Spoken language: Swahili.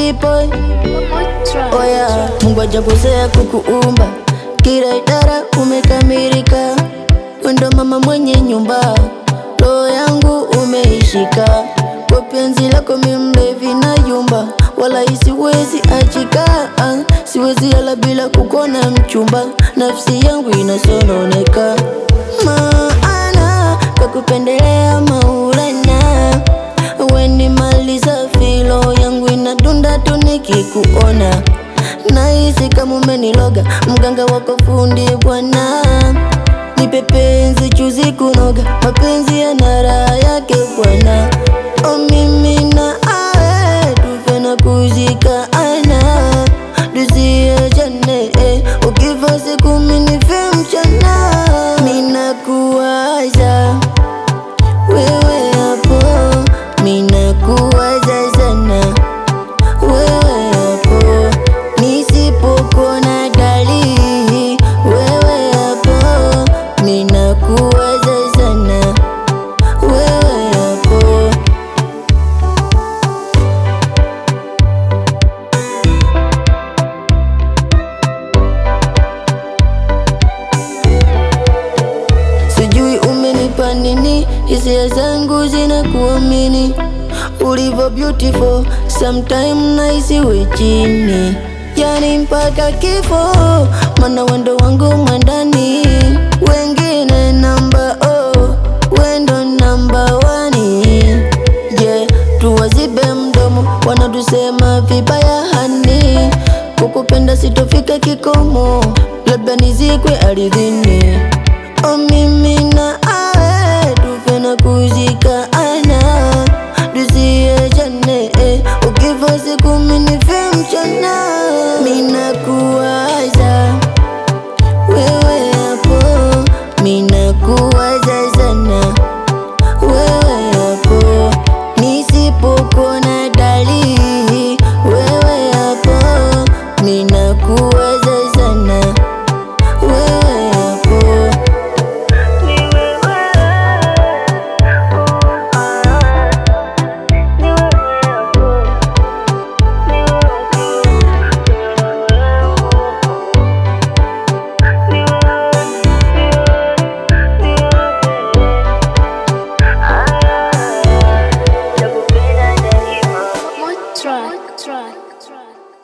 boy Oya, Mungu hajakosea kukuumba, kila idara umekamilika. Wendo mama mwenye nyumba, roho yangu umeishika. Kwa penzi lako mi mlevi na yumba, wala isiwezi achika. Ah, Siwezi lala bila kukona mchumba, nafsi yangu inasononeka. Maana kakupendelea Maulana, weni mali safi, roho yangu inadunda tu nikikuona. Nahisi kama umeniloga, mganga wako fundi bwana. Nipe penzi chuzi kunoga, mapenzi yana raha yake bwana. O mimi na awe tufe na kuzikana, tusiachane eh. Ukifa siku mimi nife mchana, mina kuwaza wewe hapo, mina kuwaza sana wewe hapo, nisipokuona dalili wewe hapo, mina kuwaza sana wewe hapo. Sijui umenipa nini, hisia zangu zinakuamini ulivyo beautiful, sometime nahisi we chini, yani mpaka kifo, mana wendo wangu mwandani, wengine namba oh, wendo namba wani yeah, tuwazibe mdomo, wanatusema vibaya hani, kukupenda sitofika kikomo, labda nizikwe ardhini. O mimi na